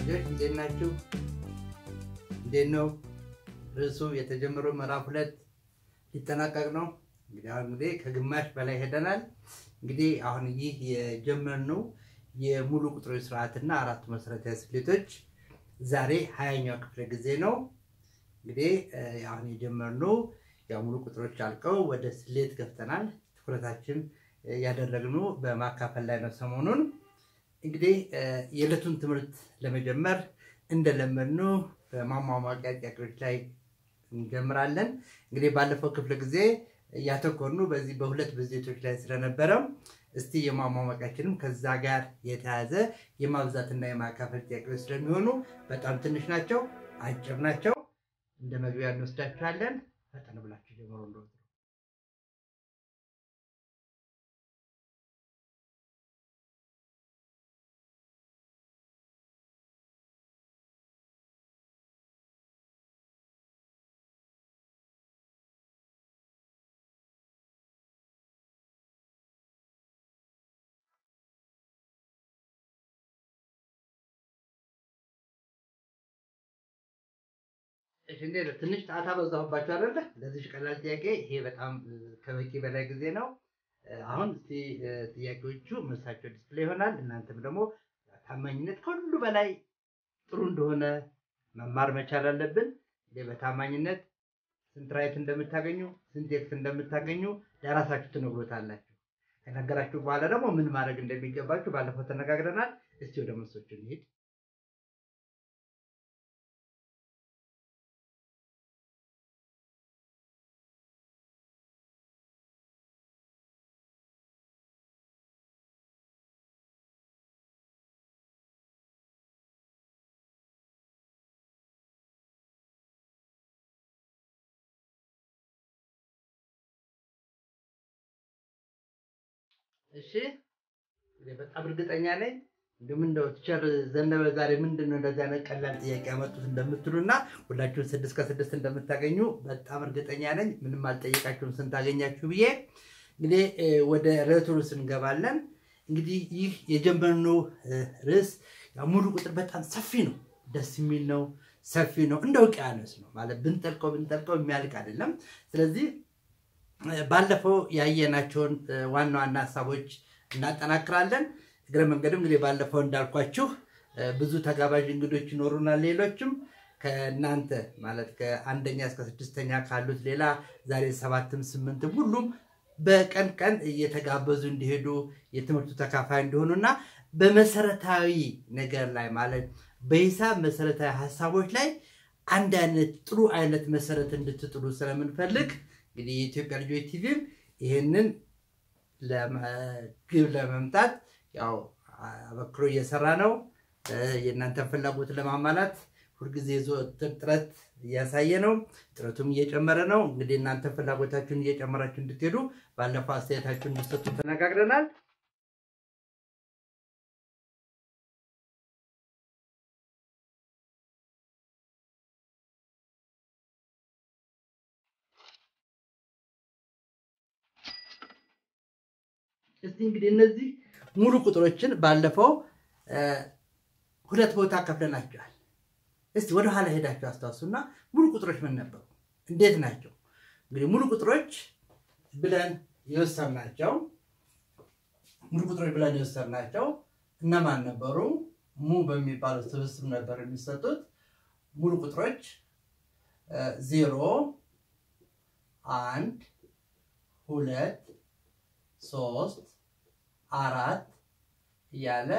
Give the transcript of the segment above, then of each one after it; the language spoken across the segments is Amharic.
ልጆች እንዴት ናችሁ? እንዴት ነው ርዕሱ? የተጀመረው ምዕራፍ ሁለት ሊጠናቀቅ ነው። እንግዲህ አሁን እንግዲህ ከግማሽ በላይ ሄደናል። እንግዲህ አሁን ይህ የጀመርነው የሙሉ ቁጥሮች ስርዓትና አራቱ መሰረታዊ ስሌቶች ዛሬ ሀያኛው ክፍለ ጊዜ ነው። እንግዲህ አሁን የጀመርነው ያው ሙሉ ቁጥሮች አልቀው ወደ ስሌት ገብተናል። ትኩረታችን ያደረግነው በማካፈል ላይ ነው። ሰሞኑን እንግዲህ የዕለቱን ትምህርት ለመጀመር እንደለመድነው በማሟሟቂያ ጥያቄዎች ላይ እንጀምራለን። እንግዲህ ባለፈው ክፍለ ጊዜ ያተኮርነው በዚህ በሁለት ብዜቶች ላይ ስለነበረው እስቲ የማሟሟቂያችንም ከዛ ጋር የተያዘ የማብዛትና የማካፈል ጥያቄዎች ስለሚሆኑ በጣም ትንሽ ናቸው፣ አጭር ናቸው። እንደ መግቢያ እንወስዳችኋለን። ፈጠን ብላችሁ ጀምሮ እንደ እንዴት ነው? ትንሽ ጣታ በዛሁባቸው አይደለ? ለዚህ ቀላል ጥያቄ ይሄ በጣም ከበቂ በላይ ጊዜ ነው። አሁን እስቲ ጥያቄዎቹ መልሳቸው ዲስፕሌይ ይሆናል። እናንተም ደግሞ ታማኝነት ከሁሉ በላይ ጥሩ እንደሆነ መማር መቻል አለብን። በታማኝነት ስንት ራይት እንደምታገኙ ስንት ኤክስ እንደምታገኙ ለራሳችሁ ትነግሮታላችሁ። ከነገራችሁ በኋላ ደግሞ ምን ማድረግ እንደሚገባችሁ ባለፈው ተነጋግረናል። እስቲ ወደ መልሶቹ እንሂድ። እሺ በጣም እርግጠኛ ነኝ እንደምን እንደው ቲቸር ዘነበ ዛሬ ምንድን ነው እንደዚህ አይነት ቀላል ጥያቄ ያመጡት እንደምትሉ እና ሁላችሁም ስድስት ከስድስት እንደምታገኙ በጣም እርግጠኛ ነኝ። ምንም አልጠየቃችሁም ስንት አገኛችሁ ብዬ። እንግዲህ ወደ ርዕቱ ርዕስ እንገባለን። እንግዲህ ይህ የጀመርነው ርዕስ ሙሉ ቁጥር በጣም ሰፊ ነው፣ ደስ የሚል ነው፣ ሰፊ ነው፣ እንደ ውቅያኖስ ነው ማለት ብንጠልቀው ብንጠልቀው የሚያልቅ አይደለም። ስለዚህ ባለፈው ያየናቸውን ዋና ዋና ሀሳቦች እናጠናክራለን። እግረ መንገድም እንግዲህ ባለፈው እንዳልኳችሁ ብዙ ተጋባዥ እንግዶች ይኖሩናል። ሌሎችም ከእናንተ ማለት ከአንደኛ እስከ ስድስተኛ ካሉት ሌላ ዛሬ ሰባትም ስምንትም ሁሉም በቀን ቀን እየተጋበዙ እንዲሄዱ የትምህርቱ ተካፋይ እንዲሆኑ እና በመሰረታዊ ነገር ላይ ማለት በሂሳብ መሰረታዊ ሀሳቦች ላይ አንድ አይነት ጥሩ አይነት መሰረት እንድትጥሉ ስለምንፈልግ እንግዲህ የኢትዮጵያ ልጆች ቲቪም ይህንን ግብ ለመምታት ያው አበክሮ እየሰራ ነው። የእናንተን ፍላጎት ለማሟላት ሁልጊዜ ዘወትር ጥረት እያሳየ ነው። ጥረቱም እየጨመረ ነው። እንግዲህ እናንተ ፍላጎታችሁን እየጨመራችሁ እንድትሄዱ ባለፈው አስተያየታችሁን እንድትሰጡ ተነጋግረናል። እስቲ እንግዲህ እነዚህ ሙሉ ቁጥሮችን ባለፈው ሁለት ቦታ ከፍለናቸዋል። እስቲ ወደኋላ ሄዳቸው አስታውሱና ሙሉ ቁጥሮች ምን ነበሩ? እንዴት ናቸው? እንግዲህ ሙሉ ቁጥሮች ብለን የወሰድናቸው ሙሉ ቁጥሮች ብለን የወሰድናቸው እነማን ነበሩ? ሙ በሚባለው ስብስብ ነበር የሚሰጡት። ሙሉ ቁጥሮች ዜሮ፣ አንድ፣ ሁለት ሶስት አራት እያለ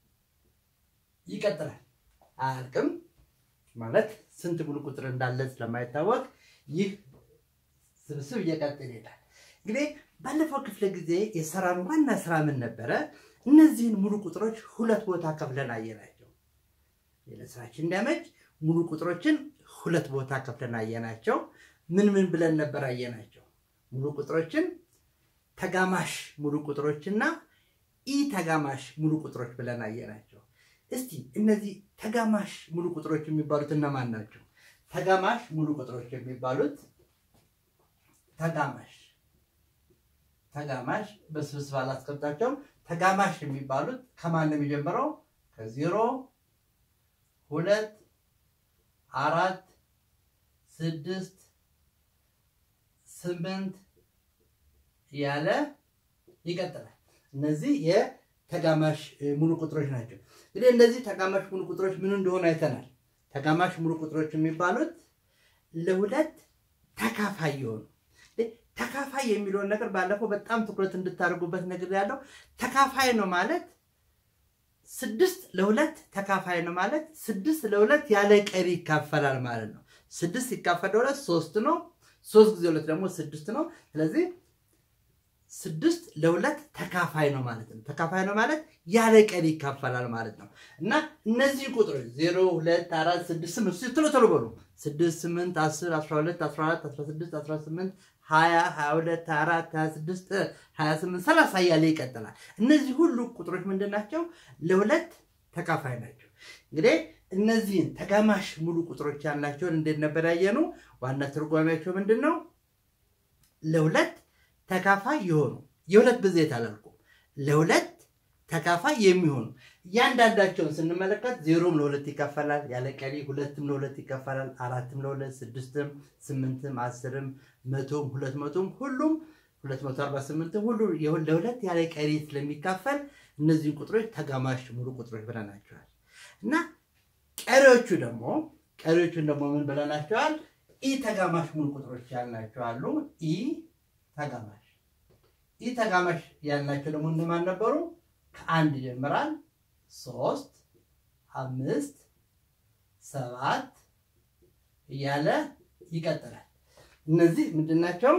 ይቀጥላል። አያልቅም ማለት ስንት ሙሉ ቁጥር እንዳለ ስለማይታወቅ ይህ ስብስብ እየቀጥል ይሄዳል። እንግዲህ ባለፈው ክፍለ ጊዜ የሰራን ዋና ስራ ምን ነበረ? እነዚህን ሙሉ ቁጥሮች ሁለት ቦታ ከፍለን አየናቸው። ለስራችን እንዲያመች ሙሉ ቁጥሮችን ሁለት ቦታ ከፍለን አየናቸው። ምን ምን ብለን ነበር አየናቸው? ሙሉ ቁጥሮችን ተጋማሽ ሙሉ ቁጥሮችና ኢ ተጋማሽ ሙሉ ቁጥሮች ብለን አየናቸው። እስቲ እነዚህ ተጋማሽ ሙሉ ቁጥሮች የሚባሉት እነማን ናቸው? ተጋማሽ ሙሉ ቁጥሮች የሚባሉት ተጋማሽ ተጋማሽ በስብስብ አላስቀምጣቸውም። ተጋማሽ የሚባሉት ከማን ነው የሚጀምረው? ከዜሮ ሁለት አራት ስድስት ስምንት እያለ ይቀጥላል። እነዚህ የተጋማሽ ሙሉ ቁጥሮች ናቸው። እንግዲህ እነዚህ ተጋማሽ ሙሉ ቁጥሮች ምን እንደሆኑ አይተናል። ተጋማሽ ሙሉ ቁጥሮች የሚባሉት ለሁለት ተካፋይ የሆኑ ተካፋይ የሚለውን ነገር ባለፈው በጣም ትኩረት እንድታደርጉበት ነገር ያለው ተካፋይ ነው ማለት ስድስት ለሁለት ተካፋይ ነው ማለት ስድስት ለሁለት ያለ ቀሪ ይካፈላል ማለት ነው። ስድስት ሲካፈል ለሁለት ሶስት ነው። ሶስት ጊዜ ሁለት ደግሞ ስድስት ነው። ስለዚህ ስድስት ለሁለት ተካፋይ ነው ማለት ነው። ተካፋይ ነው ማለት ያለ ቀሪ ይካፈላል ማለት ነው። እና እነዚህ ቁጥሮች ዜሮ፣ ሁለት፣ አራት፣ ስድስት፣ ስምንት ቶሎ ቶሎ በሉ ስድስት፣ ስምንት፣ አስር፣ አስራ ሁለት፣ አስራ አራት፣ አስራ ስድስት፣ አስራ ስምንት ሀያ ሀያ ሁለት ሀያ አራት ሀያ ስድስት ሀያ ስምንት ሰላሳ እያለ ይቀጥላል። እነዚህ ሁሉ ቁጥሮች ምንድን ናቸው? ለሁለት ተካፋይ ናቸው። እንግዲህ እነዚህን ተጋማሽ ሙሉ ቁጥሮች ያላቸውን እንዴት ነበር ያየነው? ዋና ትርጓሜያቸው ምንድን ነው? ለሁለት ተካፋይ የሆኑ የሁለት ብዜት አላልኩም፣ ለሁለት ተካፋይ የሚሆኑ እያንዳንዳቸውን ስንመለከት ዜሮም ለሁለት ይካፈላል ያለ ቀሪ፣ ሁለትም ለሁለት ይካፈላል፣ አራትም ለሁለት፣ ስድስትም፣ ስምንትም፣ አስርም፣ መቶም፣ ሁለት መቶም ሁሉም 248 ሁሉ ለሁለት ያለ ቀሪ ስለሚካፈል እነዚህን ቁጥሮች ተጋማሽ ሙሉ ቁጥሮች ብለናቸዋል። እና ቀሪዎቹ ደግሞ ቀሪዎቹን ደግሞ ምን ብለናቸዋል? ኢ ተጋማሽ ሙሉ ቁጥሮች ያልናቸው አሉ። ኢ ተጋማሽ ኢ ተጋማሽ ያልናቸው ደግሞ እነማን ነበሩ? ከአንድ ይጀምራል። ሶስት፣ አምስት፣ ሰባት እያለ ይቀጥላል። እነዚህ ምንድን ናቸው?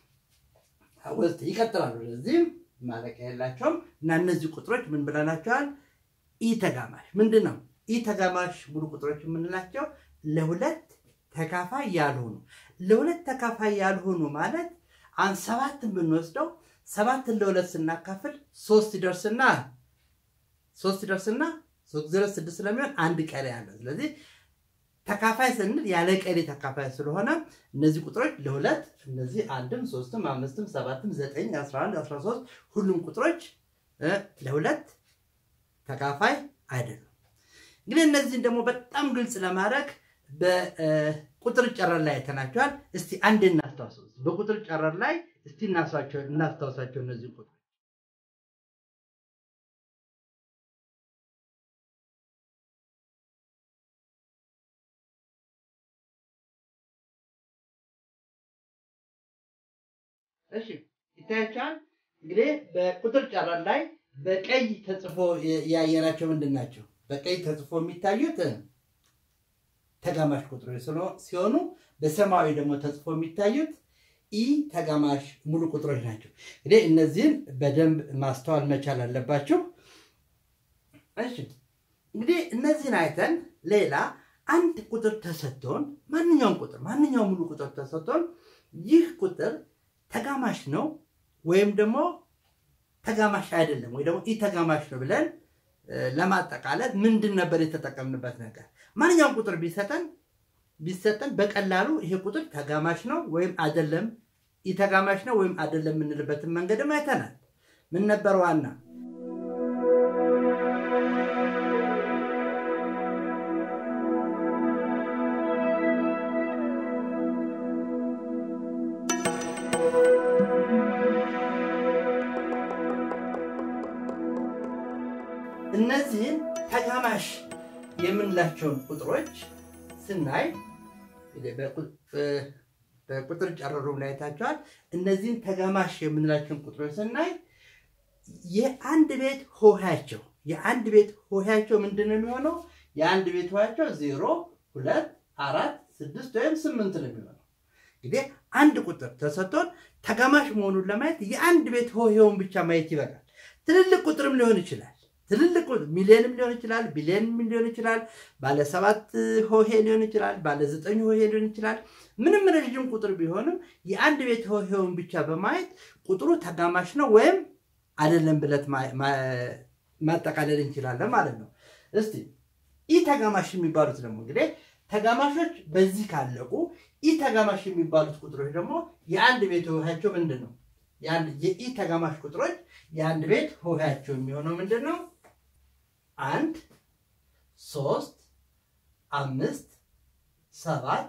ውስጥ ይቀጥላሉ። ለዚህም ማለቂያ የላቸውም እና እነዚህ ቁጥሮች ምን ብለናቸዋል? ኢ ተጋማሽ ምንድን ነው? ኢ ተጋማሽ ሙሉ ቁጥሮች የምንላቸው ለሁለት ተካፋይ ያልሆኑ ለሁለት ተካፋይ ያልሆኑ ማለት አንድ ሰባትን ብንወስደው ሰባትን ለሁለት ስናካፍል ሶስት ይደርስና ሶስት ይደርስና ሶስት ዜሮ ስድስት ስለሚሆን አንድ ቀሪ አለ። ስለዚህ ተካፋይ ስንል ያለ ቀሪ ተካፋይ ስለሆነ እነዚህ ቁጥሮች ለሁለት እነዚህ አንድም ሶስትም አምስትም ሰባትም ዘጠኝ አስራ አንድ አስራ ሶስት ሁሉም ቁጥሮች ለሁለት ተካፋይ አይደሉም። እንግዲህ እነዚህን ደግሞ በጣም ግልጽ ለማድረግ በቁጥር ጨረር ላይ አይተናቸዋል። እስቲ አንድ እናስታውሰው። በቁጥር ጨረር ላይ እስቲ እናስታውሳቸው እነዚህ ቁጥሮች እሺ ይታያቸዋል። እንግዲህ በቁጥር ጨረር ላይ በቀይ ተጽፎ ያየናቸው ምንድን ናቸው? በቀይ ተጽፎ የሚታዩት ተጋማሽ ቁጥሮች ሲሆኑ በሰማያዊ ደግሞ ተጽፎ የሚታዩት ኢ ተጋማሽ ሙሉ ቁጥሮች ናቸው። እንግዲህ እነዚህን በደንብ ማስተዋል መቻል አለባቸው። እሺ እንግዲህ እነዚህን አይተን ሌላ አንድ ቁጥር ተሰጥቶን ማንኛውም ቁጥር ማንኛውም ሙሉ ቁጥር ተሰጥቶን ይህ ቁጥር ተጋማሽ ነው ወይም ደግሞ ተጋማሽ አይደለም ወይ ደግሞ ኢ ተጋማሽ ነው ብለን ለማጠቃለል ምንድን ነበር የተጠቀምንበት ነገር? ማንኛውም ቁጥር ቢሰጠን ቢሰጠን በቀላሉ ይሄ ቁጥር ተጋማሽ ነው ወይም አይደለም፣ ኢ ተጋማሽ ነው ወይም አይደለም የምንልበትን መንገድም አይተናል። ምን ነበር ዋና እነዚህን ተጋማሽ የምንላቸውን ቁጥሮች ስናይ በቁጥር ጨረሩ ላይ አይታችኋል። እነዚህን ተጋማሽ የምንላቸውን ቁጥሮች ስናይ የአንድ ቤት ሆሄያቸው የአንድ ቤት ሆሄያቸው ምንድን ነው የሚሆነው? የአንድ ቤት ሆሄያቸው ዜሮ፣ ሁለት፣ አራት፣ ስድስት ወይም ስምንት ነው የሚሆነው። እንግዲህ አንድ ቁጥር ተሰጥቶን ተጋማሽ መሆኑን ለማየት የአንድ ቤት ሆሄውን ብቻ ማየት ይበቃል። ትልልቅ ቁጥርም ሊሆን ይችላል ትልልቅ ሚሊዮንም ሊሆን ይችላል፣ ቢሊዮንም ሊሆን ይችላል፣ ባለ ሰባት ሆሄ ሊሆን ይችላል፣ ባለ ዘጠኝ ሆሄ ሊሆን ይችላል። ምንም ረዥም ቁጥር ቢሆንም የአንድ ቤት ሆሄውን ብቻ በማየት ቁጥሩ ተጋማሽ ነው ወይም አይደለም ብለት ማጠቃለል እንችላለን ማለት ነው። እስቲ ኢ ተጋማሽ የሚባሉት ደግሞ እንግዲህ ተጋማሾች በዚህ ካለቁ ኢ ተጋማሽ የሚባሉት ቁጥሮች ደግሞ የአንድ ቤት ሆሄያቸው ምንድን ነው? የኢ ተጋማሽ ቁጥሮች የአንድ ቤት ሆሄያቸው የሚሆነው ምንድን ነው? አንድ፣ ሶስት፣ አምስት ሰባት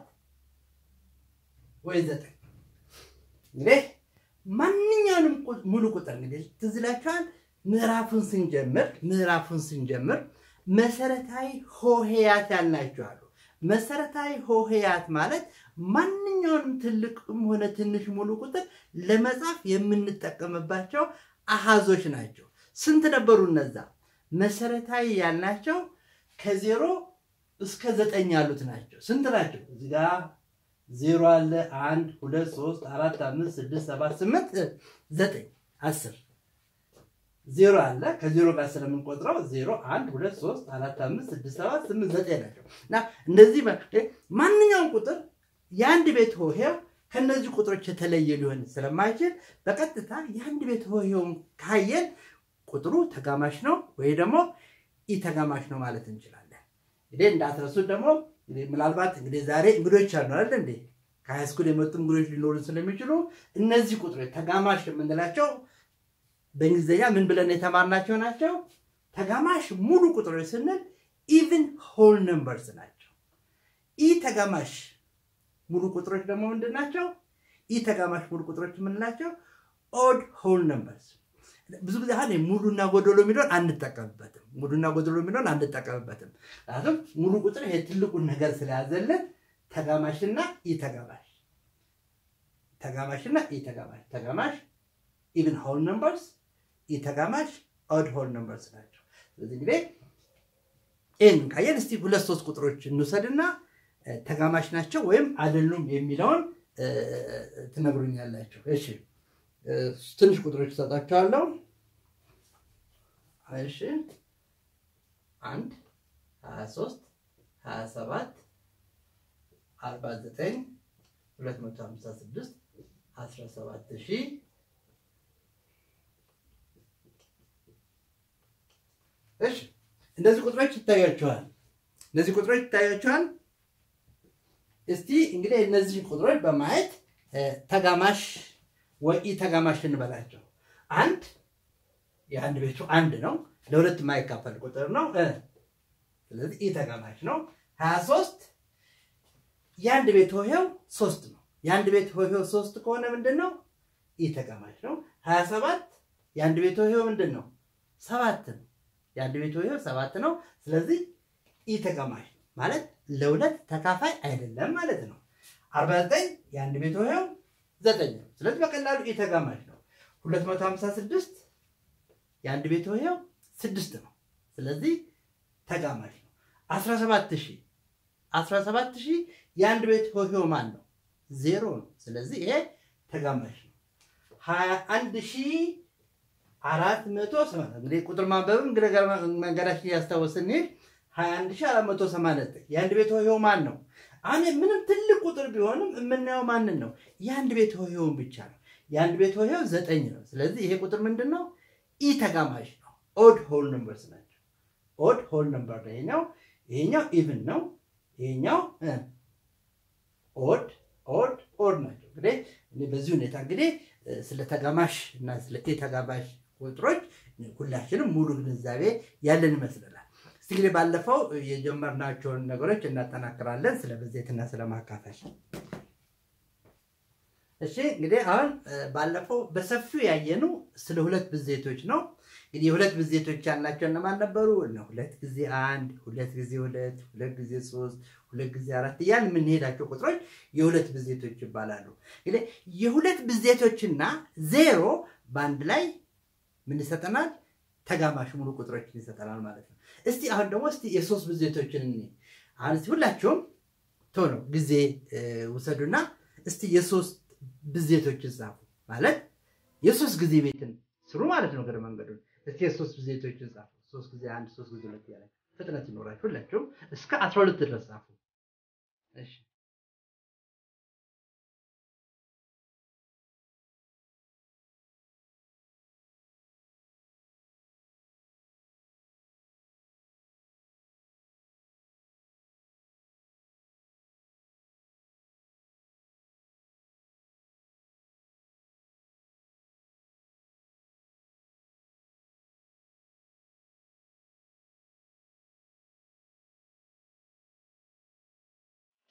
ወይ ዘጠኝ እንግዲህ ማንኛውንም ሙሉ ቁጥር እንግዲህ ትዝ ይላችኋል። ምዕራፉን ስንጀምር ምዕራፉን ስንጀምር መሰረታዊ ሆሄያት ያልናቸው አሉ። መሰረታዊ ሆሄያት ማለት ማንኛውንም ትልቅም ሆነ ትንሽ ሙሉ ቁጥር ለመጻፍ የምንጠቀምባቸው አሃዞች ናቸው። ስንት ነበሩ እነዛ? መሰረታዊ ያልናቸው ከዜሮ እስከ ዘጠኝ ያሉት ናቸው። ስንት ናቸው? እዚህ ጋ ዜሮ አለ። አንድ ሁለት ሶስት አራት አምስት ስድስት ሰባት ስምንት ዘጠኝ አስር ዜሮ አለ። ከዜሮ ጋር ስለምንቆጥረው ዜሮ አንድ ሁለት ሶስት አራት አምስት ስድስት ሰባት ስምንት ዘጠኝ ናቸው እና እነዚህ ማንኛውም ቁጥር የአንድ ቤት ሆሄው ከነዚህ ቁጥሮች የተለየ ሊሆን ስለማይችል በቀጥታ የአንድ ቤት ሆሄውን ካየን ቁጥሩ ተጋማሽ ነው ወይ ደግሞ ኢ ተጋማሽ ነው ማለት እንችላለን። እንግዲህ እንዳትረሱት ደግሞ ምናልባት እንግዲህ ዛሬ እንግዶች አሉ አይደል እንዴ? ከሃይስኩል የመጡ እንግዶች ሊኖሩ ስለሚችሉ እነዚህ ቁጥሮች ተጋማሽ የምንላቸው በእንግሊዝኛ ምን ብለን የተማርናቸው ናቸው? ተጋማሽ ሙሉ ቁጥሮች ስንል ኢቭን ሆል ነምበርስ ናቸው። ኢ ተጋማሽ ሙሉ ቁጥሮች ደግሞ ምንድን ናቸው? ኢ ተጋማሽ ሙሉ ቁጥሮች የምንላቸው ኦድ ሆል ነምበርስ። ብዙ ጊዜ አሁን ሙሉና ጎደሎ የሚለውን አንጠቀምበትም። ሙሉና ጎደሎ የሚለውን አንጠቀምበትም። ምክንያቱም ሙሉ ቁጥር ይሄ ትልቁን ነገር ስለያዘልን ተጋማሽና ኢ ተጋማሽ ተጋማሽና ኢ ተጋማሽ ተጋማሽ ኢቭን ሆል ነምበርስ ኢ ተጋማሽ ኦድ ሆል ነምበርስ ናቸው። ስለዚህ እንግዲህ ይህን ካየን እስቲ ሁለት ሶስት ቁጥሮች እንውሰድና ተጋማሽ ናቸው ወይም አይደሉም የሚለውን ትነግሩኛላችሁ። እሺ ትንሽ ቁጥሮች እሰጣቸዋለሁ። እሺ አንድ ሀያ ሶስት ሀያ ሰባት አርባ ዘጠኝ ሁለት መቶ ሀምሳ ስድስት አስራ ሰባት ሺህ እሺ እነዚህ ቁጥሮች ይታያቸዋል። እነዚህ ቁጥሮች ይታያቸዋል። እስቲ እንግዲህ እነዚህ ቁጥሮች በማየት ተጋማሽ ወይ ተጋማሽ እንበላቸው። አንድ የአንድ ቤቱ አንድ ነው፣ ለሁለት የማይካፈል ቁጥር ነው። ስለዚህ ኢ ተጋማሽ ነው። ሀያ ሶስት የአንድ ቤት ሆሄው ሶስት ነው። የአንድ ቤት ሆሄው ሶስት ከሆነ ምንድን ነው? ኢ ተጋማሽ ነው። ሀያ ሰባት የአንድ ቤት ሆሄው ምንድን ነው? ሰባት ነው። የአንድ ቤት ሆሄው ሰባት ነው። ስለዚህ ኢ ተጋማሽ ነው ማለት ለሁለት ተካፋይ አይደለም ማለት ነው። አርባ ዘጠኝ የአንድ ቤት ሆሄው ዘጠኝ ነው። ስለዚህ በቀላሉ ኢ ተጋማሽ ነው። ሁለት መቶ ሀምሳ ስድስት የአንድ ቤት ሆሄው ስድስት ነው። ስለዚህ ተጋማሽ ነው። አስራ ሰባት ሺህ አስራ ሰባት ሺህ የአንድ ቤት ሆሄው ማን ነው? ዜሮ ነው። ስለዚህ ይሄ ተጋማሽ ነው። ሀያ አንድ ሺህ አራት መቶ ሰማንያ እንግዲህ ቁጥር ማንበብም መንገዳችን እያስታወስን እንሂድ። ሀያ አንድ ሺህ አራት መቶ ሰማንያ ዘጠኝ የአንድ ቤት ሆሄው ማን ነው? አሁን ምንም ትልቅ ቁጥር ቢሆንም የምናየው ማንን ነው? የአንድ ቤት ሆሄውን ብቻ ነው። የአንድ ቤት ሆሄው ዘጠኝ ነው። ስለዚህ ይሄ ቁጥር ምንድን ነው? ኢ ተጋማሽ ነው። ኦድ ሆል ነምበርስ ናቸው። ኦድ ሆል ነምበር ነው ይሄኛው። ይሄኛው ኢቭን ነው። ይሄኛው ኦድ ኦድ ኦድ ናቸው። እንግዲህ በዚህ ሁኔታ እንግዲህ ስለ ተጋማሽ እና ስለ ኢ ተጋማሽ ቁጥሮች ሁላችንም ሙሉ ግንዛቤ ያለን ይመስለናል። እስቲ እንግዲህ ባለፈው የጀመርናቸውን ነገሮች እናጠናክራለን፣ ስለ ብዜትና ስለ ማካፈል። እሺ እንግዲህ አሁን ባለፈው በሰፊው ያየነው ስለ ሁለት ብዜቶች ነው። እንግዲህ የሁለት ብዜቶች ያልናቸው እነማን ነበሩ? ሁለት ጊዜ አንድ፣ ሁለት ጊዜ ሁለት፣ ሁለት ጊዜ ሶስት፣ ሁለት ጊዜ አራት እያልን የምንሄዳቸው ቁጥሮች የሁለት ብዜቶች ይባላሉ። እንግዲህ የሁለት ብዜቶችና ዜሮ በአንድ ላይ ምን ይሰጠናል? ተጋማሽ ሙሉ ቁጥሮችን ይሰጠናል ማለት ነው። እስቲ አሁን ደግሞ እስቲ የሶስት ብዜቶችን እኔ አሁን እስቲ ሁላችሁም ቶሎ ጊዜ ውሰዱና እስቲ የሶስት ብዜቶችን ጻፉ። ማለት የሶስት ጊዜ ቤትን ስሩ ማለት ነው። ገር መንገዱን እስቲ የሶስት ብዜቶችን ጻፉ። ሶስት ጊዜ አንድ፣ ሶስት ጊዜ ሁለት ያለ ፍጥነት ይኖራችሁ ሁላችሁም እስከ አስራ ሁለት ድረስ ጻፉ። እሺ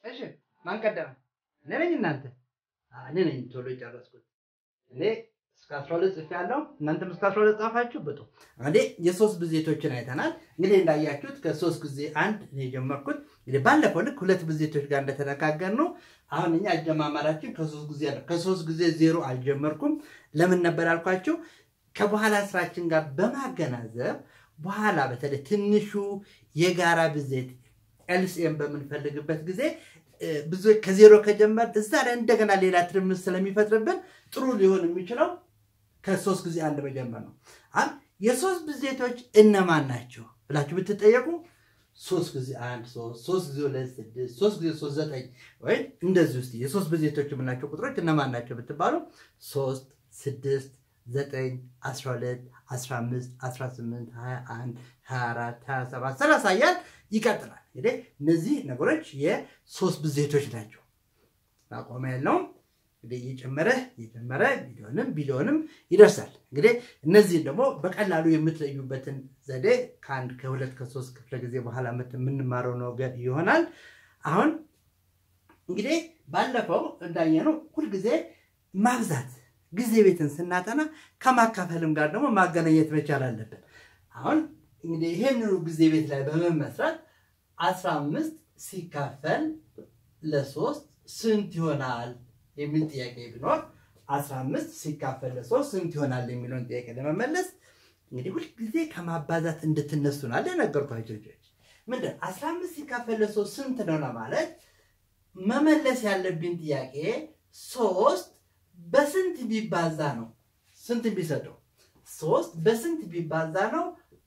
እሺ ማን ቀደመ? እኔ ነኝ እናንተ? እኔ ነኝ ቶሎ የጨረስኩት። እኔ እስከ አስራ ሁለት ጽፌያለሁ። እናንተም እስከ አስራ ሁለት ጻፋችሁ። በጡ እንግዲህ የሶስት ብዜቶችን አይተናል። እንግዲህ እንዳያችሁት ከሶስት ጊዜ አንድ ነው የጀመርኩት። እንግዲህ ባለፈው ልክ ሁለት ብዜቶች ጋር እንደተነጋገር ነው። አሁን እኛ አጀማመራችን ከሶስት ጊዜ ነው። ከሶስት ጊዜ ዜሮ አልጀመርኩም። ለምን ነበር ያልኳችሁ? ከበኋላ ስራችን ጋር በማገናዘብ በኋላ በተለይ ትንሹ የጋራ ብዜት ኤልሲኤም በምንፈልግበት ጊዜ ብዙ ከዜሮ ከጀመር እዛ ላይ እንደገና ሌላ ትርምስ ስለሚፈጥርብን ጥሩ ሊሆን የሚችለው ከሶስት ጊዜ አንድ መጀመር ነው። አሁን የሶስት ብዜቶች እነማን ናቸው ብላችሁ ብትጠየቁ ሶስት ጊዜ አንድ ሶስት፣ ሶስት ጊዜ ሁለት ስድስት፣ ሶስት ጊዜ ሶስት ዘጠኝ ወይም እንደዚህ ውስጥ የሶስት ብዜቶች የምናቸው ቁጥሮች እነማን ናቸው ብትባሉ ሶስት፣ ስድስት፣ ዘጠኝ፣ አስራ ሁለት፣ አስራ አምስት፣ አስራ ስምንት፣ ሀያ አንድ፣ ሀያ አራት፣ ሀያ ሰባት፣ ሰላሳ እያል ይቀጥላል። እንግዲህ እነዚህ ነገሮች የሶስት ብዜቶች ናቸው። ማቆሚያ የለውም። እንግዲህ እየጨመረ እየጨመረ ቢሊዮንም ቢሊዮንም ይደርሳል። እንግዲህ እነዚህን ደግሞ በቀላሉ የምትለዩበትን ዘዴ ከአንድ ከሁለት ከሶስት ክፍለ ጊዜ በኋላ የምንማረው ነገር ይሆናል። አሁን እንግዲህ ባለፈው እንዳየነው ሁልጊዜ ማብዛት ጊዜ ቤትን ስናጠና ከማካፈልም ጋር ደግሞ ማገናኘት መቻል አለብን። አሁን እንግዲህ ይህንኑ ጊዜ ቤት ላይ በመመስረት አስራ አምስት ሲካፈል ለሶስት ስንት ይሆናል የሚል ጥያቄ ቢኖር አስራ አምስት ሲካፈል ለሶስት ስንት ይሆናል የሚለውን ጥያቄ ለመመለስ እንግዲህ ሁልጊዜ ከማባዛት እንድትነሱ ነው አለ የነገርኳቸው ልጆች። ምንድን አስራ አምስት ሲካፈል ለሶስት ስንት ነው ለማለት መመለስ ያለብኝ ጥያቄ ሶስት በስንት ቢባዛ ነው ስንት ቢሰጠው ሶስት በስንት ቢባዛ ነው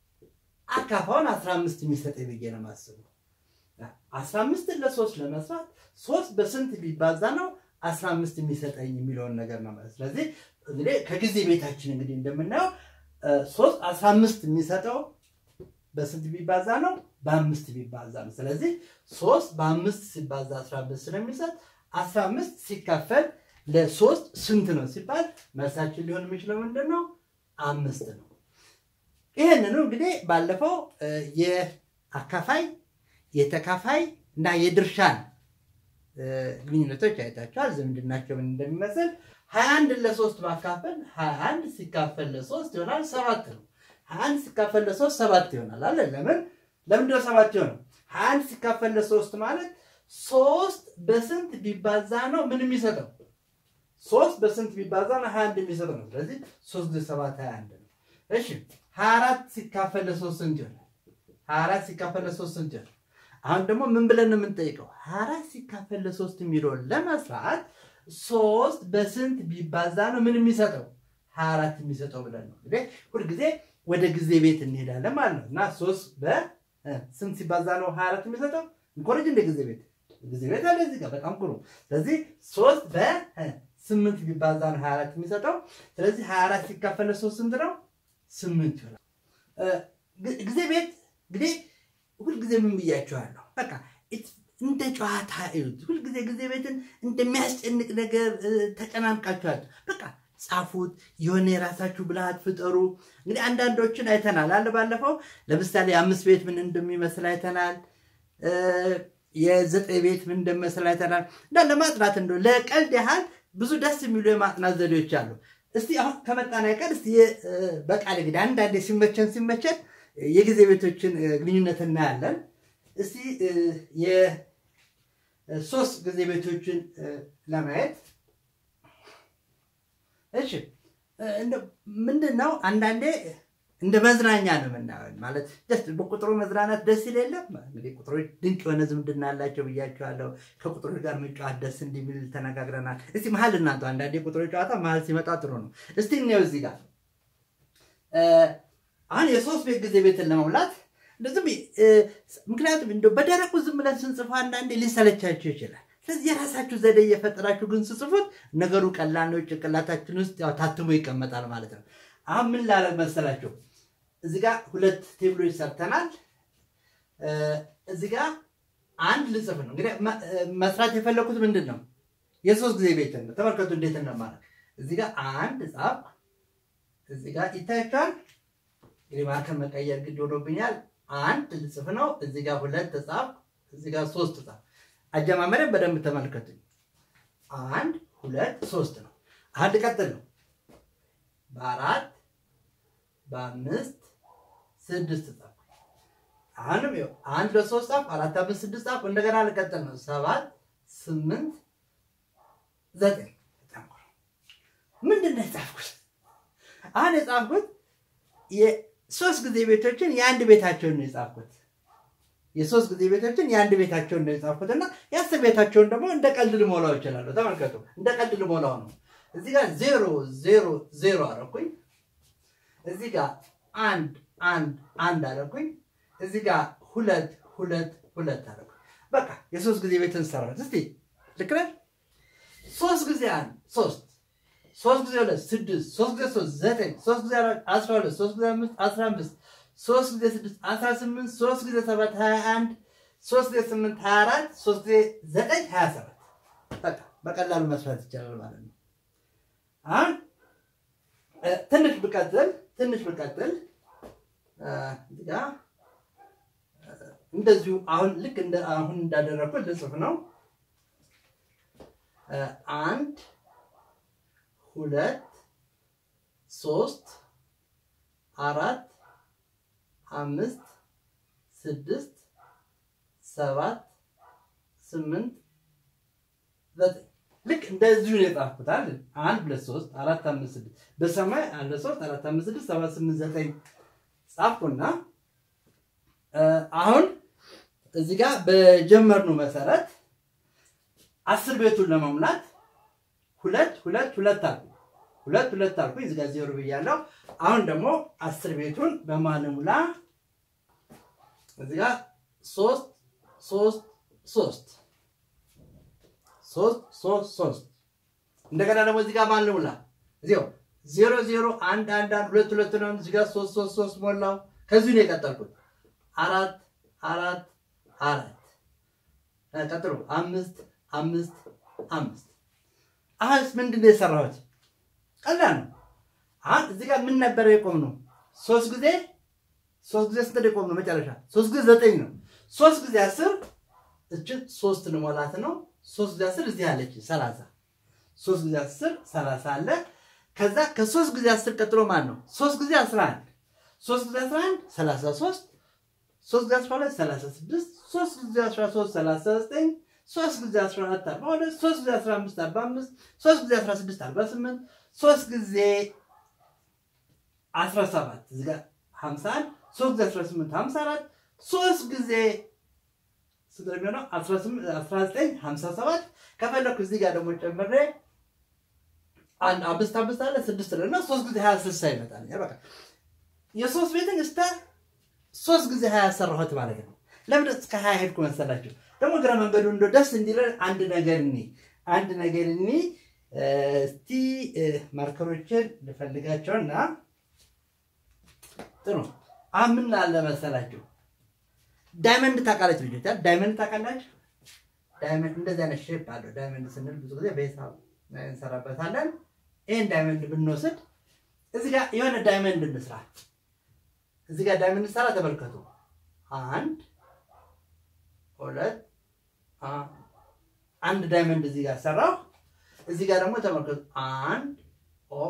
አካፋውን አስራ አምስት የሚሰጠኝ ብዬ ነው የማስበው። አስራ አምስትን ለሶስት ለመስራት ሶስት በስንት ቢባዛ ነው አስራ አምስት የሚሰጠኝ የሚለውን ነገር ነው ማለት። ስለዚህ እንግዲህ ከጊዜ ቤታችን እንግዲህ እንደምናየው ሶስት አስራ አምስት የሚሰጠው በስንት ቢባዛ ነው? በአምስት ቢባዛ ነው። ስለዚህ ሶስት በአምስት ሲባዛ አስራ አምስት ስለሚሰጥ አስራ አምስት ሲካፈል ለሶስት ስንት ነው ሲባል መልሳችን ሊሆን የሚችለው ምንድን ነው? አምስት ነው። ይህንኑ እንግዲህ ባለፈው የአካፋይ የተካፋይ እና የድርሻን ግንኙነቶች አይታችኋል። ዝምድናቸው ምን እንደሚመስል ሀያ አንድ ለሶስት ማካፈል ሀያ አንድ ሲካፈል ለሶስት ይሆናል ሰባት ነው። ሀያ አንድ ሲካፈል ለሶስት ሰባት ይሆናል አለ። ለምን ለምንድነው ሰባት ይሆናል? ሀያ አንድ ሲካፈል ለሶስት ማለት ሶስት በስንት ቢባዛ ነው ምን የሚሰጠው? ሶስት በስንት ቢባዛ ነው ሀያ አንድ የሚሰጠው ነው። ስለዚህ ሶስት ጊዜ ሰባት ሀያ አንድ ነው። እሺ ሀያ አራት ሲካፈል ለሶስት ስንት ይሆናል? ሀያ አራት ሲካፈል ለሶስት ስንት ይሆናል? አሁን ደግሞ ምን ብለን ነው የምንጠይቀው? ሀያ አራት ሲካፈል ለሶስት የሚለውን ለመስራት ሶስት በስንት ቢባዛ ነው ምን የሚሰጠው? ሀያ አራት የሚሰጠው ብለን ነው እንግዲህ ሁልጊዜ ወደ ጊዜ ቤት እንሄዳለን ማለት ነው። እና ሶስት በስንት ሲባዛ ነው ሀያ አራት የሚሰጠው? እንኮረጅ እንደ ጊዜ ቤት ጊዜ ቤት አለ እዚህ ጋር በጣም ጥሩ። ስለዚህ ሶስት በስምንት ቢባዛ ነው ሀያ አራት የሚሰጠው። ስለዚህ ሀያ አራት ሲካፈል ለሶስት ስንት ነው? ስምንት ይሆናል። ጊዜ ቤት እንግዲህ ሁልጊዜ ምን ብያቸዋለሁ? በቃ እንደ ጨዋታ እዩት። ሁልጊዜ ጊዜ ቤትን እንደሚያስጨንቅ ነገር ተጨናንቃችኋል። በቃ ጻፉት፣ የሆነ የራሳችሁ ብልሃት ፍጠሩ። እንግዲህ አንዳንዶችን አይተናል አለ ባለፈው። ለምሳሌ የአምስት ቤት ምን እንደሚመስል አይተናል። የዘጠኝ ቤት ምን እንደሚመስል አይተናል። እና ለማጥናት እንደ ለቀልድ ያህል ብዙ ደስ የሚሉ የማጥናት ዘዴዎች አሉ። እስቲ አሁን ከመጣን አይቀር እስቲ በቃል እንግዲህ አንዳንዴ ሲመቸን ሲመቸን የጊዜ ቤቶችን ግንኙነት እናያለን። እስቲ የሶስት ጊዜ ቤቶችን ለማየት እሺ፣ ምንድን ነው አንዳንዴ እንደ መዝናኛ ነው የምናየው። ማለት ደስ በቁጥሩ መዝናናት ደስ ይል የለም። እንግዲህ ቁጥሮች ድንቅ የሆነ ዝምድና አላቸው ብያቸዋለሁ። ከቁጥሮች ጋር መጫወት ደስ እንደሚል ተነጋግረናል። እስቲ መሀል እናንተ አንዳንዴ ቁጥሮች ጨዋታ መሀል ሲመጣ ጥሩ ነው። እስቲ እኔው እዚህ ጋር አሁን የሶስት ቤት ጊዜ ቤትን ለመሙላት እንደዚህም ምክንያቱም እንደው በደረቁ ዝም ብለን ስንጽፉ አንዳንዴ ሊሰለቻችሁ ይችላል። ስለዚህ የራሳችሁ ዘዴ እየፈጠራችሁ ግን ስጽፉት ነገሩ ቀላል ነው። ጭንቅላታችን ውስጥ ያው ታትሞ ይቀመጣል ማለት ነው። አሁን ምን ላደርግ መሰላችሁ? እዚህ ጋር ሁለት ቴብሎች ሰርተናል። እዚህ ጋር አንድ ልጽፍ ነው። እንግዲህ መስራት የፈለኩት ምንድን ነው? የሶስት ጊዜ ቤትን ነው። ተመልከቱ እንዴት እንደማለት። እዚህ ጋር አንድ ጻፍ፣ እዚህ ጋር ይታያችኋል። እንግዲህ ማርከር መቀየር ግድ ሆኖብኛል። አንድ ልጽፍ ነው። እዚህ ጋር ሁለት ጻፍ፣ እዚህ ጋር ሶስት ጻፍ። አጀማመሪያ በደንብ ተመልከቱኝ። አንድ ሁለት ሶስት ነው። አንድ ቀጥል ነው። በአራት በአምስት ስድስት ጻፍ። አሁንም ይኸው አንድ ለሶስት ጻፍ፣ አራት አምስት ስድስት ጻፍ። እንደገና ልቀጥል ነው። ሰባት ስምንት ዘጠኝ። ምንድን ነው የጻፍኩት? አሁን የጻፍኩት የሶስት ጊዜ ቤቶችን የአንድ ቤታቸውን ነው የጻፍኩት። የሶስት ጊዜ ቤቶችን የአንድ ቤታቸውን ነው የጻፍኩት እና የአስር ቤታቸውን ደግሞ እንደ ቀልድ ልሞላው ይችላለሁ። ተመልከቱ፣ እንደ ቀልድ ልሞላው ነው። እዚህ ጋር ዜሮ ዜሮ ዜሮ አደረኩኝ። እዚህ ጋር አንድ አንድ አንድ አደረኩኝ። እዚህ ጋር ሁለት ሁለት ሁለት አደረኩኝ። በቃ የሶስት ጊዜ ቤትን ሰራት። እስቲ ልክ ነህ? ሶስት ጊዜ አንድ ሶስት ሶስት ጊዜ ሁለት ስድስት ሶስት ጊዜ ሶስት ዘጠኝ ሶስት ጊዜ አራት አስራ ሁለት ሶስት ጊዜ አምስት አስራ አምስት ሶስት ጊዜ ስድስት አስራ ስምንት ሶስት ጊዜ ሰባት ሀያ አንድ ሶስት ጊዜ ስምንት ሀያ አራት ሶስት ጊዜ ዘጠኝ ሀያ ሰባት በቃ በቀላሉ መስራት ይቻላል ማለት ነው። አሁን ትንሽ ብቀጥል ትንሽ ብቀጥል እዚህ ጋ እንደዚሁ አሁን ልክ እንደ አሁን እንዳደረኩት ልጽፍ ነው። አንድ ሁለት ሶስት አራት አምስት ስድስት ሰባት ስምንት ዘጠኝ ልክ እንደዚሁ ነው የጻፍኩት አይደል? አንድ ሁለት ሶስት አራት አምስት ስድስት በሰማይ አንድ ሁለት ሶስት አራት አምስት ስድስት ሰባት ስምንት ዘጠኝ ጻፍኩና አሁን እዚህ ጋር በጀመርነው መሰረት አስር ቤቱን ለመሙላት ሁለት ሁለት ሁለት አልኩ ሁለት ሁለት አልኩ እዚህ ጋር ዜሮ ብያለሁ። አሁን ደግሞ አስር ቤቱን በማንሙላ እዚህ ጋር ሶስት ሶስት ሶስት ሶስት ሶስት ሶስት እንደገና ደግሞ እዚህ ጋር ማንሙላ እዚያው ዜሮ ዜሮ አንድ አንድ አንድ ሁለት ሁለት ነው። እዚህ ጋር ሶስት ሶስት ሶስት ሞላው። ከዚሁ ነው የቀጠልኩት። አራት አራት አራት ቀጥሎ አምስት አምስት አምስት አሁንስ ምንድን ነው የሰራሁት? ቀላል ነው። አሁን እዚህ ጋር ምን ነበረ የቆም ነው? ሶስት ጊዜ ሶስት ጊዜ ስንት የቆም ነው? መጨረሻ ሶስት ጊዜ ዘጠኝ ነው። ሶስት ጊዜ አስር እችን ሶስት ልሞላት ነው። ሶስት ጊዜ አስር እዚህ አለች ሰላሳ ሶስት ጊዜ አስር ሰላሳ አለ። ከዛ ከሶስት ጊዜ አስር ቀጥሎ ማን ነው? ሶስት ጊዜ አስራ አንድ ሶስት ጊዜ አስራ አንድ ሰላሳ ሶስት ሶስት ጊዜ አስራ ሁለት ሰላሳ ስድስት ሶስት ጊዜ አስራ ሶስት ሰላሳ ዘጠኝ ሶስት ጊዜ አስራ አራት አርባ ሁለት ሶስት ጊዜ አስራ አምስት አርባ አምስት ሶስት ጊዜ አስራ ስድስት አርባ ስምንት ሶስት ጊዜ አስራ ሰባት እዚህ ጋር ሀምሳ አንድ ሶስት ጊዜ አስራ ስምንት ሀምሳ አራት ሶስት ጊዜ ስንት ነው የሚሆነው? አስራ ዘጠኝ ሀምሳ ሰባት ከፈለኩ እዚህ ጋር ደግሞ ጨምሬ አንድ አምስት አምስት አለ ስድስት ነው እና ሶስት ጊዜ ሀያ ስልሳ ይመጣል። በቃ የሶስት ቤትን እስከ ሶስት ጊዜ ሀያ ሰራሁት ማለት ነው። ለምን እስከ ሀያ ሄድኩ መሰላችሁ? ደግሞ ግረ መንገዱ እንደ ደስ እንዲለን አንድ ነገር እኒ አንድ ነገር እኒ እስቲ ማርከሮችን ልፈልጋቸውና ጥሩ አሁን ምን አለ መሰላችሁ ዳይመንድ ታውቃላችሁ ልጆች ዳይመንድ ታውቃላችሁ ዳይመንድ እንደዚህ አይነት ሼፕ አለው ዳይመንድ ስንል ብዙ ጊዜ በሂሳብ እንሰራበታለን ይህን ዳይመንድ ብንወስድ እዚህ ጋር የሆነ ዳይመንድ እንስራ እዚህ ጋር ዳይመንድ እንሰራ ተመልከቱ አንድ ሁለት አንድ ዳይመንድ እዚህ ጋር ሰራሁ እዚህ ጋር ደግሞ ተመልከቱ አንድ ኦ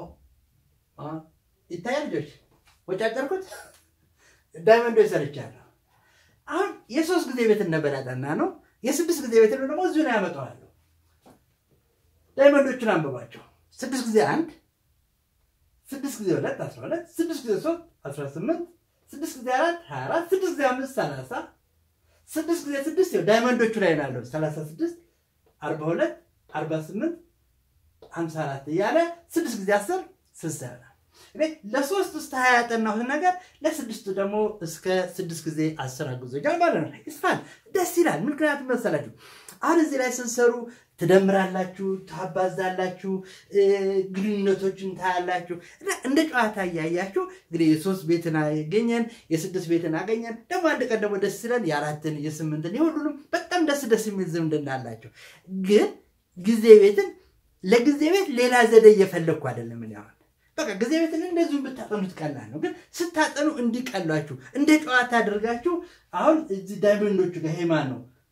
ይታያል ልጆች ወጫጨርኩት ዳይመንዶች ሰርቻለሁ አሁን የሶስት ጊዜ ቤት ነበር ያጠና ነው የስድስት ጊዜ ቤት ደግሞ እዚሁ ነው ያመጣዋለሁ ዳይመንዶቹን አንብባቸው ስድስት ጊዜ አንድ ስድስት ጊዜ ሁለት አስራ ሁለት ስድስት ጊዜ ሶስት አስራ ስምንት ስድስት ጊዜ አራት ሀያ አራት ስድስት ጊዜ አምስት ሰላሳ ስድስት ጊዜ ስድስት ይኸው ዳይመንዶቹ ላይ ናለው ሰላሳ ስድስት አርባ ሁለት አርባ ስምንት ሀምሳ አራት እያለ ስድስት ጊዜ አስር ስልሳ ይሆናል። እኔ ለሶስት እስከ ሀያ ያጠናሁት ነገር ለስድስቱ ደግሞ እስከ ስድስት ጊዜ አስር አግዞኛል ማለት ነው። ይስፋል፣ ደስ ይላል። ምክንያቱም መሰላችሁ አሁን እዚህ ላይ ስንሰሩ ትደምራላችሁ፣ ታባዛላችሁ፣ ግንኙነቶችን ታያላችሁ እና እንደ ጨዋታ እያያችሁ እንግዲህ የሶስት ቤትን አገኘን፣ የስድስት ቤትን አገኘን። ደግሞ አንድ ቀን ደግሞ ደስ ይለን የአራትን የስምንትን የሁሉንም በጣም ደስ ደስ የሚል ዝምድና አላቸው። ግን ጊዜ ቤትን ለጊዜ ቤት ሌላ ዘዴ እየፈለግኩ አይደለም እኔ አሁን በቃ ጊዜ ቤትን እንደዚሁ ብታጠኑት ቀላል ነው። ግን ስታጠኑ እንዲቀሏችሁ እንደ ጨዋታ አድርጋችሁ አሁን እዚህ ዳይመንዶቹ ጋር ሄማን ነው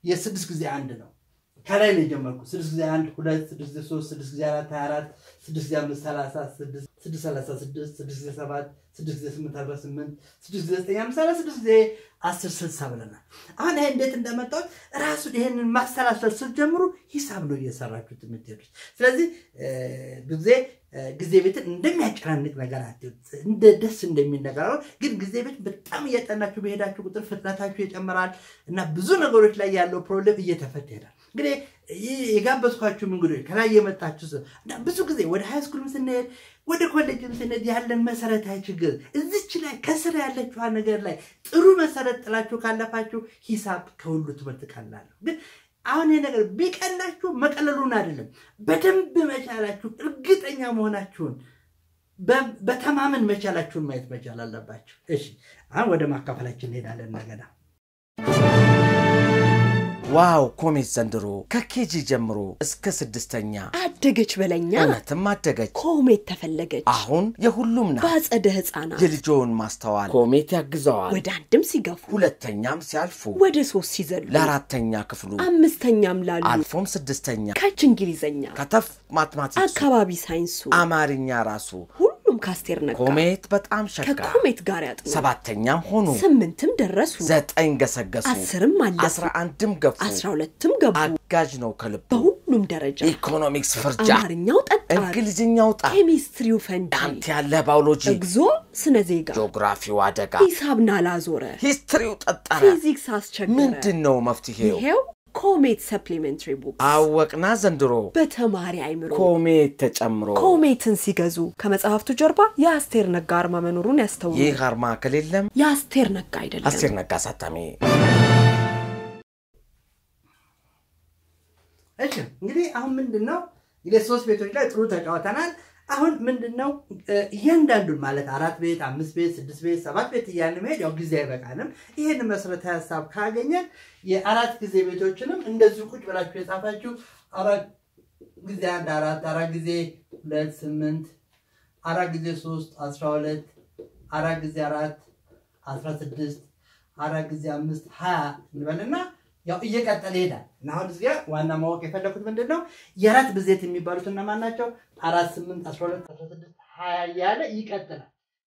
የስድስት ጊዜ አንድ ነው። ከላይ ነው የጀመርኩት። ስድስት ጊዜ አንድ ሁለት፣ ስድስት ጊዜ ሶስት፣ ስድስት ጊዜ አራት ሀያ አራት፣ ስድስት ጊዜ አምስት ሰላሳ ስድስት፣ ስድስት ሰላሳ ስድስት፣ ስድስት ጊዜ ሰባት፣ ስድስት ጊዜ ስምንት አርባ ስምንት፣ ስድስት ጊዜ ዘጠኝ አምሳ አራት፣ ስድስት ጊዜ አስር ስልሳ ብለናል። አሁን ይሄ እንዴት እንደመጣሁት ራሱን ይሄንን ማሰላሰል ስትጀምሩ ሂሳብ ነው እየሰራችሁት የምትሄዱት። ስለዚህ ብዙ ጊዜ ጊዜ ቤትን እንደሚያጨናንቅ ነገር አትዩት፣ እንደ ደስ እንደሚል ነገር አሁን ግን ጊዜ ቤት በጣም እያጠናችሁ በሄዳችሁ ቁጥር ፍጥነታችሁ ይጨምራል እና ብዙ ነገሮች ላይ ያለው ፕሮብሌም እየተፈታ ይሄዳል። እንግዲህ ይህ የጋበዝኳችሁ እንግዶች ከላይ የመጣችሁ ሰው እና ብዙ ጊዜ ወደ ሃይስኩልም ስንሄድ ወደ ኮሌጅም ስንሄድ ያለን መሰረታዊ ችግር እዚች ላይ ከስር ያለችዋ ነገር ላይ ጥሩ መሰረት ጥላችሁ ካለፋችሁ ሂሳብ ከሁሉ ትምህርት ቀላል ነው። ግን አሁን ይህ ነገር ቢቀላችሁ መቀለሉን አይደለም፣ በደንብ መቻላችሁ እርግጠኛ መሆናችሁን በተማመን መቻላችሁን ማየት መቻል አለባችሁ። እሺ አሁን ወደ ማካፈላችን እንሄዳለን እንደገና ዋው ኮሜት ዘንድሮ ከኬጂ ጀምሮ እስከ ስድስተኛ አደገች በለኛ እውነትም አደገች። ኮሜት ተፈለገች አሁን የሁሉም ናት። በአጸደ ህፃናት የልጆውን ማስተዋል ኮሜት ያግዘዋል። ወደ አንድም ሲገፉ ሁለተኛም ሲያልፉ ወደ ሶስት ሲዘሉ ለአራተኛ ክፍሉ አምስተኛም ላሉ አልፎም ስድስተኛ ከች እንግሊዘኛ ከተፍ ማትማቲክሱ አካባቢ ሳይንሱ አማርኛ ራሱ ሁሉም ካስቴር ነጋ ኮሜት በጣም ሸጋ ከኮሜት ጋር ያጥኑ ሰባተኛም ሆኑ ስምንትም ደረሱ ዘጠኝ ገሰገሱ አስርም አለፉ አስራ አንድም ገፉ አስራ ሁለትም ገቡ አጋዥ ነው ከልቡ በሁሉም ደረጃ ኢኮኖሚክስ ፍርጃ አማርኛው ጠጣር እንግሊዝኛው ጣ ኬሚስትሪው ፈንጂ አንተ ያለ ባዮሎጂ እግዞ ስነ ዜጋ ጂኦግራፊው አደጋ ሂሳብ ናላዞረ ሂስትሪው ጠጠረ ፊዚክስ አስቸገረ ምንድን ነው መፍትሄው? ይሄው ኮሜት ሰፕሊሜንተሪ ቡክ አወቅና ዘንድሮ በተማሪ አይምሮ ኮሜት ተጨምሮ ኮሜትን ሲገዙ ከመጽሐፍቱ ጀርባ የአስቴር ነጋ አርማ መኖሩን ያስተውሉ። ይህ አርማ ከሌለም የአስቴር ነጋ አይደለም። አስቴር ነጋ አሳታሚ እሺ እንግዲህ አሁን ምንድን ነው እንግዲህ ሶስት ቤቶች ላይ ጥሩ ተጫውተናል። አሁን ምንድን ነው እያንዳንዱን ማለት አራት ቤት፣ አምስት ቤት፣ ስድስት ቤት፣ ሰባት ቤት እያልን መሄድ ያው ጊዜ አይበቃንም። ይህን መሰረታዊ ሀሳብ ካገኘን የአራት ጊዜ ቤቶችንም እንደዚሁ ቁጭ ብላችሁ የጻፋችሁ አራት ጊዜ አንድ አራት፣ አራት ጊዜ ሁለት ስምንት፣ አራት ጊዜ ሶስት አስራ ሁለት፣ አራት ጊዜ አራት አስራ ስድስት፣ አራት ጊዜ አምስት ሀያ እንበልና ያው እየቀጠለ ይሄዳል እና አሁን እዚያ ዋና ማወቅ የፈለኩት ምንድን ነው የአራት ብዜት የሚባሉት እነማን ናቸው? አራት ስምንት አስራ ሁለት አስራ ስድስት ሀያ እያለ ይቀጥላል።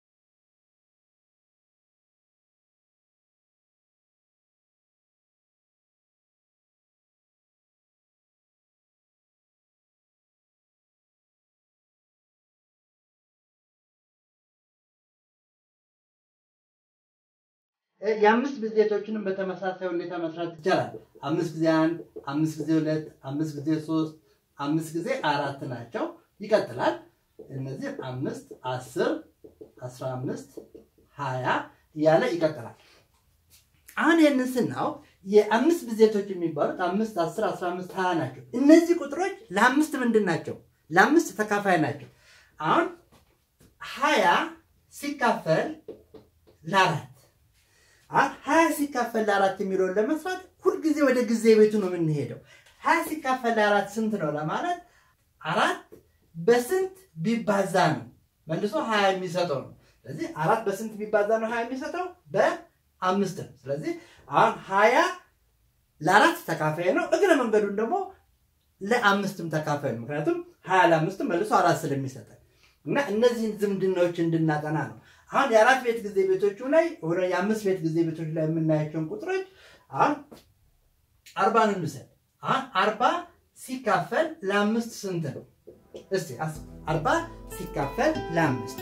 የአምስት ብዜቶችንም በተመሳሳይ ሁኔታ መስራት ይቻላል። አምስት ጊዜ አንድ፣ አምስት ጊዜ ሁለት፣ አምስት ጊዜ ሶስት፣ አምስት ጊዜ አራት ናቸው። ይቀጥላል። እነዚህ አምስት፣ አስር፣ አስራ አምስት፣ ሀያ እያለ ይቀጥላል። አሁን ይህንን ስናው የአምስት ብዜቶች የሚባሉት አምስት፣ አስር፣ አስራ አምስት፣ ሀያ ናቸው። እነዚህ ቁጥሮች ለአምስት ምንድን ናቸው? ለአምስት ተካፋይ ናቸው። አሁን ሀያ ሲካፈል ለአራት ሀያ ሲካፈል ለአራት የሚለውን ለመስራት ሁልጊዜ ወደ ጊዜ ቤቱ ነው የምንሄደው። ሀያ ሲካፈል ለአራት ስንት ነው ለማለት አራት በስንት ቢባዛ ነው መልሶ ሀያ የሚሰጠው ነው። ስለዚህ አራት በስንት ቢባዛ ነው ሀያ የሚሰጠው? በአምስት ነው። ስለዚህ አሁን ሀያ ለአራት ተካፋይ ነው። እግረ መንገዱን ደግሞ ለአምስትም ተካፋይ ነው። ምክንያቱም ሀያ ለአምስትም መልሶ አራት ስለሚሰጠን እና እነዚህን ዝምድናዎች እንድናጠና ነው። አሁን የአራት ቤት ጊዜ ቤቶቹ ላይ ወደ የአምስት ቤት ጊዜ ቤቶች ላይ የምናያቸውን ቁጥሮች አሁን አርባን እንውሰድ። አሁን አርባ ሲካፈል ለአምስት ስንት ነው? እስቲ አርባ ሲካፈል ለአምስት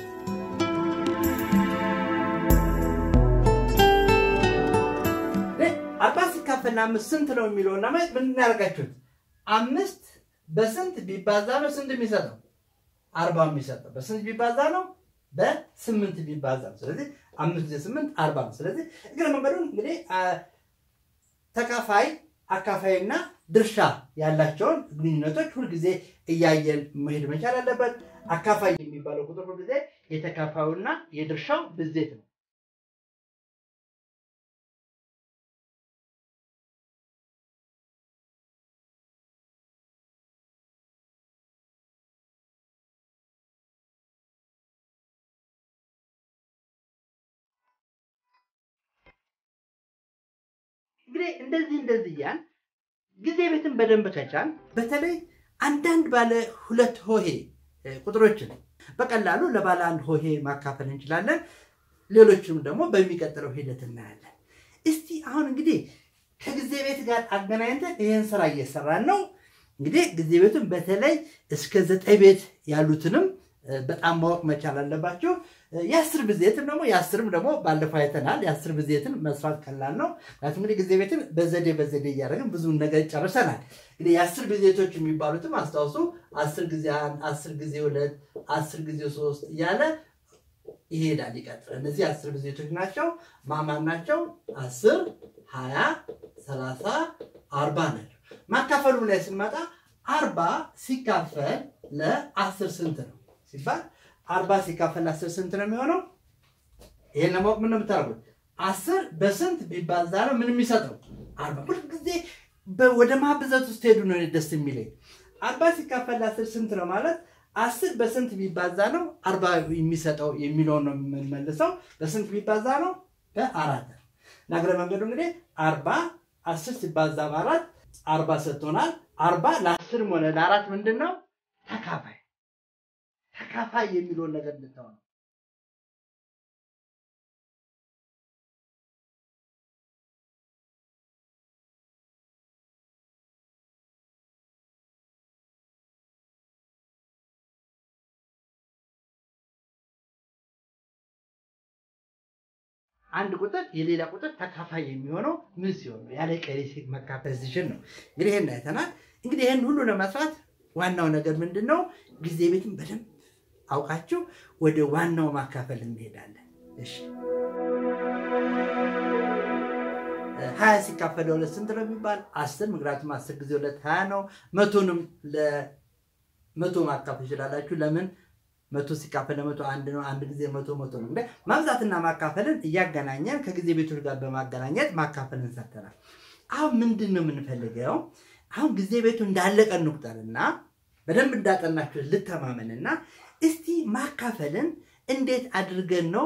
አርባ ሲካፈል ለአምስት ስንት ነው የሚለውን ለማየት ምን እናደርጋችሁት? አምስት በስንት ቢባዛ ነው ስንት የሚሰጠው? አርባ የሚሰጠው በስንት ቢባዛ ነው? በስምንት ቢባዛ ነው። ስለዚህ አምስት ጊዜ ስምንት አርባ ነው። ስለዚህ እግረ መንገዱን እንግዲህ ተካፋይ አካፋይና ድርሻ ያላቸውን ግንኙነቶች ሁልጊዜ እያየን መሄድ መቻል አለበት። አካፋይ የሚባለው ቁጥር ሁልጊዜ የተካፋዩና የድርሻው ብዜት ነው። እንግዲህ እንደዚህ እንደዚህ እያል ጊዜ ቤትን በደንብ ከቻል በተለይ አንዳንድ ባለ ሁለት ሆሄ ቁጥሮችን በቀላሉ ለባለ አንድ ሆሄ ማካፈል እንችላለን። ሌሎችም ደግሞ በሚቀጥለው ሂደት እናያለን። እስቲ አሁን እንግዲህ ከጊዜ ቤት ጋር አገናኝተን ይህን ስራ እየሰራን ነው። እንግዲህ ጊዜ ቤቱን በተለይ እስከ ዘጠኝ ቤት ያሉትንም በጣም ማወቅ መቻል አለባቸው። የአስር ብዜትም ደግሞ የአስርም ደግሞ ባለፈው አይተናል። የአስር ብዜትን መስራት ቀላል ነው። ምክንያቱም እንግዲህ ጊዜ ቤትን በዘዴ በዘዴ እያደረግን ብዙ ነገር ጨርሰናል። እንግዲህ የአስር ብዜቶች የሚባሉትም አስታውሱ። አስር ጊዜ አንድ፣ አስር ጊዜ ሁለት፣ አስር ጊዜ ሶስት እያለ ይሄዳል ይቀጥላል። እነዚህ አስር ብዜቶች ናቸው። ማማን ናቸው? አስር ሀያ ሰላሳ አርባ ናቸው። ማካፈሉ ላይ ስንመጣ አርባ ሲካፈል ለአስር ስንት ነው ሲባል አርባ ሲካፈል ለአስር ስንት ነው የሚሆነው? ይሄን ለማወቅ ምን ነው የምታደርጉት? አስር በስንት ቢባዛ ነው ምን የሚሰጠው? አርባ ሁልጊዜ ወደ ማብዛት ውስጥ ሄዱ ነው ደስ የሚለኝ። አርባ ሲካፈል ለአስር ስንት ነው ማለት አስር በስንት ቢባዛ ነው አርባ የሚሰጠው የሚለውን ነው የምንመልሰው። በስንት ቢባዛ ነው? በአራት ናግረ መንገዱ እንግዲህ አርባ አስር ሲባዛ በአራት አርባ ሰጥቶናል። አርባ ለአስርም ሆነ ለአራት ምንድን ነው ተካፋይ ተካፋይ የሚለውን ነገር እንድታው ነው። አንድ ቁጥር የሌላ ቁጥር ተካፋይ የሚሆነው ምን ሲሆን ነው? ያለ ቀሪ መካፈል ሲችል ነው። እንግዲህ ይህን አይተናል። እንግዲህ ይህን ሁሉ ለመስራት ዋናው ነገር ምንድን ነው? ጊዜ ቤትን በደንብ አውቃችሁ ወደ ዋናው ማካፈል እንሄዳለን። እሺ ሀያ ሲካፈል ለሁለት ስንት ነው የሚባል? አስር ምክንያቱም አስር ጊዜ ሁለት ሀያ ነው። መቶንም ለመቶ ማካፈል ይችላላችሁ። ለምን መቶ ሲካፈል ለመቶ አንድ ነው። አንድ ጊዜ መቶ መቶ ነው። እንግዲህ ማብዛትና ማካፈልን እያገናኘን ከጊዜ ቤቶች ጋር በማገናኘት ማካፈልን ሰርተናል። አሁን ምንድን ነው የምንፈልገው? አሁን ጊዜ ቤቱ እንዳለቀ እንቁጠርና በደንብ እንዳጠናችሁ ልተማመንና እስቲ ማካፈልን እንዴት አድርገን ነው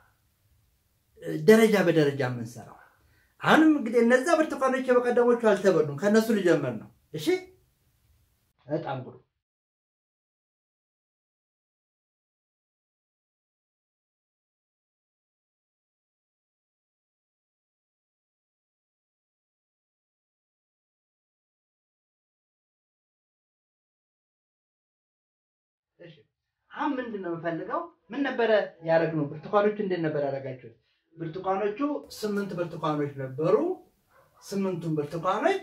ደረጃ በደረጃ የምንሰራው? አሁንም እንግዲህ እነዛ ብርቱካኖች የበቀደሞቹ አልተበሉም። ከእነሱ ልጀምር ነው። እሺ፣ በጣም ጥሩ። አሁን ምንድን ነው የምፈልገው? ምን ነበረ ያደረግነው? ብርቱካኖቹ እንዴት ነበር ያደረጋችሁት? ብርቱካኖቹ ስምንት ብርቱካኖች ነበሩ። ስምንቱን ብርቱካኖች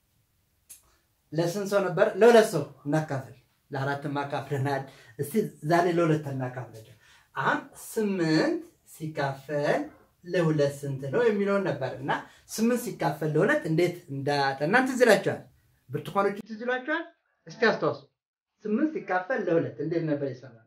ለስንት ሰው ነበር? ለሁለት ሰው እናካፍል። ለአራትም አካፍለናል። እስቲ ዛሬ ለሁለት እናካፍላቸው። አሁን ስምንት ሲካፈል ለሁለት ስንት ነው የሚለውን ነበር እና ስምንት ሲካፈል ለሁለት እንዴት እንዳጠናን ትዝ ይላችኋል? ብርቱካኖቹ ትዝ ይላችኋል? እስቲ አስታውሱ። ስምንት ሲካፈል ለሁለት እንዴት ነበር ይሰራል?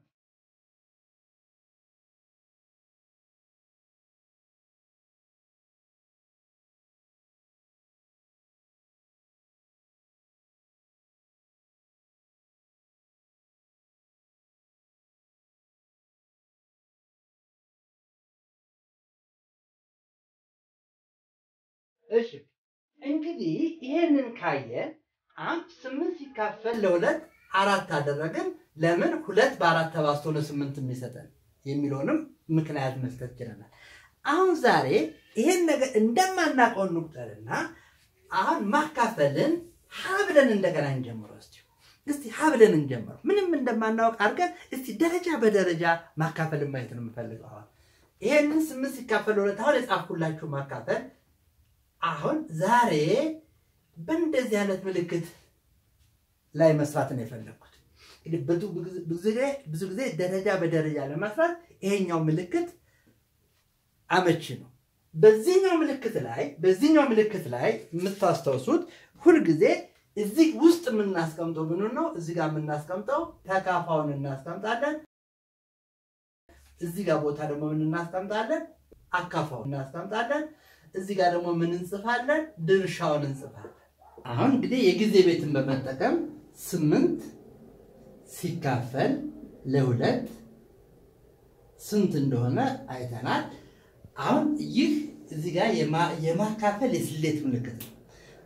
እሺ እንግዲህ ይሄንን ካየን አንድ ስምንት ሲካፈል ለሁለት አራት አደረግን። ለምን ሁለት በአራት ተባዝቶ ነው ስምንት የሚሰጠን የሚለውንም ምክንያት መስጠት ችለናል። አሁን ዛሬ ይሄን ነገር እንደማናውቀው እንቁጠርና አሁን ማካፈልን ሀብለን እንደገና እንጀምረው። እስቲ እስቲ ሀብለን እንጀምረው። ምንም እንደማናውቅ አድርገን እስቲ ደረጃ በደረጃ ማካፈልን ማየት ነው የምፈልገው። አሁን ይሄንን ስምንት ሲካፈል ለሁለት አሁን የጻፍኩላችሁ ማካፈል አሁን ዛሬ በእንደዚህ አይነት ምልክት ላይ መስራት ነው የፈለግኩት። እንግዲህ ብዙ ጊዜ ደረጃ በደረጃ ለመስራት ይሄኛው ምልክት አመቺ ነው። በዚህኛው ምልክት ላይ በዚህኛው ምልክት ላይ የምታስታውሱት ሁልጊዜ እዚህ ውስጥ የምናስቀምጠው ምኑ ነው? እዚህ ጋር የምናስቀምጠው ተካፋውን እናስቀምጣለን። እዚህ ጋር ቦታ ደግሞ ምን እናስቀምጣለን? አካፋውን እናስቀምጣለን። እዚህ ጋር ደግሞ ምን እንጽፋለን? ድርሻውን እንጽፋለን። አሁን እንግዲህ የጊዜ ቤትን በመጠቀም ስምንት ሲካፈል ለሁለት ስንት እንደሆነ አይተናል። አሁን ይህ እዚህ ጋር የማካፈል የስሌት ምልክት ነው።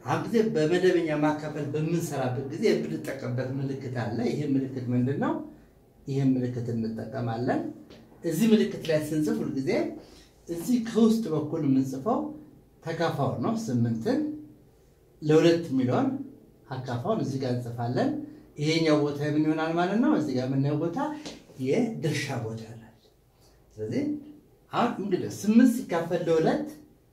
አሁን ጊዜ በመደበኛ ማካፈል በምንሰራበት ጊዜ የምንጠቀምበት ምልክት አለ። ይህ ምልክት ምንድን ነው? ይህን ምልክት እንጠቀማለን። እዚህ ምልክት ላይ ስንጽፍ ሁልጊዜ እዚህ ከውስጥ በኩል የምንጽፈው ተካፋው ነው። ስምንትን ለሁለት የሚለውን አካፋውን እዚህ ጋር እንጽፋለን። ይሄኛው ቦታ ምን ይሆናል ማለት ነው? እዚህ ጋር የምናየው ቦታ የድርሻ ቦታ ይሆናል። ስለዚህ አሁን እንግዲህ ስምንት ሲካፈል ለሁለት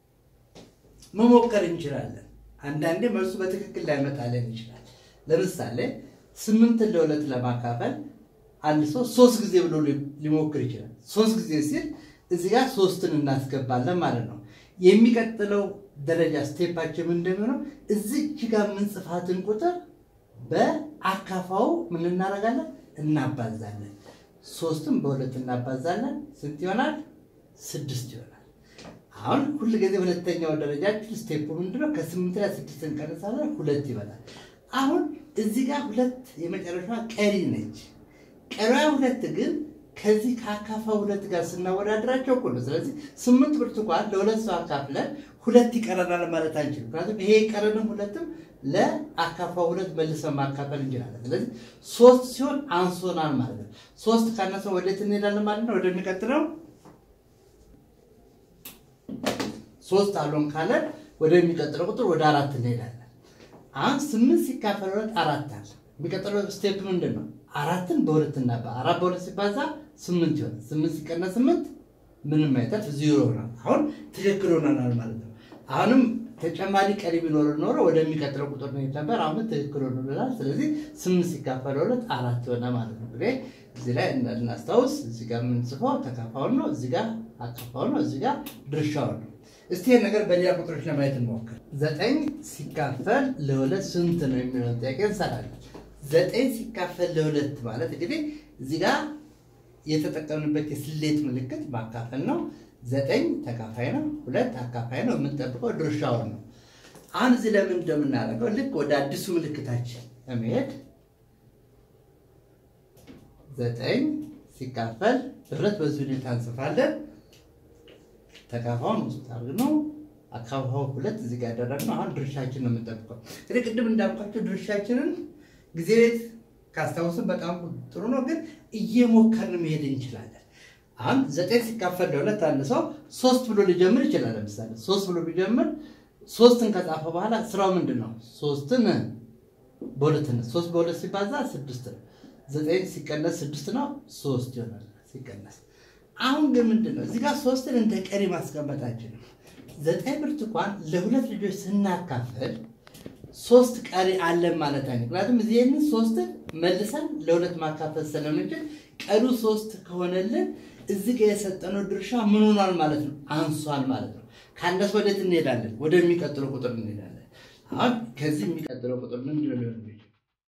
መሞከር እንችላለን። አንዳንዴ መልሱ በትክክል ላይመጣልን ይችላል። ለምሳሌ ስምንትን ለሁለት ለማካፈል አንድ ሰው ሶስት ጊዜ ብሎ ሊሞክር ይችላል። ሶስት ጊዜ ሲል እዚህ ጋር ሶስትን እናስገባለን ማለት ነው። የሚቀጥለው ደረጃ ስቴፓችን ምን እንደሚሆነው እዚች ጋር የምንጽፋትን ቁጥር በአካፋው ምን እናደርጋለን? እናባዛለን። ሶስትም በሁለት እናባዛለን። ስንት ይሆናል? ስድስት ይሆናል። አሁን ሁል ጊዜ ሁለተኛው ደረጃችን ስቴፑ ምንድነው? ከስምንት ላይ ስድስት እንቀንሳለን፣ ሁለት ይበላል። አሁን እዚህ ጋር ሁለት የመጨረሻ ቀሪ ነች። ቀሪዋ ሁለት ግን ከዚህ ከአካፋ ሁለት ጋር ስናወዳድራቸው እኩል ነው። ስለዚህ ስምንት ብርቱካን ለሁለት ሰው አካፍለን ሁለት ይቀረናል ማለት አንችልም። ምክንያቱም ይሄ የቀረንም ሁለትም ለአካፋ ሁለት መልሰን ማካፈል እንችላለን። ስለዚህ ሶስት ሲሆን አንሶናል ማለት ነው። ሶስት ካነሰ ወዴት እንሄዳለን ማለት ነው? ወደሚቀጥለው ሶስት አሎን ካለን ወደሚቀጥለው ቁጥር ወደ አራት እንሄዳለን። አሁን ስምንት ሲካፈል ሁለት አራት አለ። የሚቀጥለው ስቴፕ ምንድን ነው? አራትን በሁለት እናባ አራት በሁለት ሲባዛ ስምንት ይሆናል። ስምንት ሲቀነስ ስምንት ምንም አይተርፍ ዜሮ ይሆናል። አሁን ትክክል ሆነናል ማለት ነው። አሁንም ተጨማሪ ቀሪ ቢኖር ኖሮ ወደሚቀጥለው ቁጥር ነው ነበር። አሁን ትክክል ሆኖልናል። ስለዚህ ስምንት ሲካፈል ሁለት አራት ሆነ ማለት ነው። እንግዲህ እዚህ ላይ እናስታውስ። እዚህ ጋር የምንጽፈው ተካፋውን ነው። እዚህ ጋር አካፋውን ነው። እዚህ ጋር ድርሻውን ነው። እስቲ ይህን ነገር በሌላ ቁጥሮች ለማየት እንሞክር። ዘጠኝ ሲካፈል ለሁለት ስንት ነው የሚለውን ጥያቄ እንሰራለን። ዘጠኝ ሲካፈል ለሁለት ማለት እንግዲህ እዚህ ጋር የተጠቀምንበት የስሌት ምልክት ማካፈል ነው። ዘጠኝ ተካፋይ ነው፣ ሁለት አካፋይ ነው። የምንጠብቀው ድርሻውን ነው። አሁን እዚህ ለምን እንደምናደርገው ልክ ወደ አዲሱ ምልክታችን ለመሄድ ዘጠኝ ሲካፈል ለሁለት በዚህ ሁኔታ እንጽፋለን። ተካፋውን ውስጥ አድርገው አካፋው ሁለት እዚህ ጋር ያደረግነው አሁን ድርሻችን ነው የምንጠብቀው። እንግዲህ ቅድም እንዳልኳቸው ድርሻችንን ጊዜ ቤት ካስታወስን በጣም ጥሩ ነው፣ ግን እየሞከርን መሄድ እንችላለን። አሁን ዘጠኝ ሲካፈል ለሁለት አንድ ሰው ሶስት ብሎ ሊጀምር ይችላል። ለምሳሌ ሶስት ብሎ ቢጀምር ሶስትን ከጻፈ በኋላ ስራው ምንድን ነው? ሶስትን በሁለት ሶስት በሁለት ሲባዛ ስድስት ነው። ዘጠኝ ሲቀነስ ስድስት ነው፣ ሶስት ይሆናል ሲቀነስ። አሁን ግን ምንድን ነው እዚህ ጋር ሶስትን እንደ ቀሪ ማስቀመጣችን ነው። ዘጠኝ ብርቱካን ለሁለት ልጆች ስናካፍል ሶስት ቀሪ አለን ማለት አይነት። ምክንያቱም እዚህን ሶስትን መልሰን ለሁለት ማካፈል ስለምንችል ቀሩ ሶስት ከሆነልን እዚህ ጋር የሰጠነው ድርሻ ምን ሆኗል ማለት ነው? አንሷል ማለት ነው። ከአንደስ ወዴት እንሄዳለን? ወደሚቀጥለው ቁጥር እንሄዳለን። አሁን ከዚህ የሚቀጥለው ቁጥር ምንድን ነው ሊሆን የሚችለው?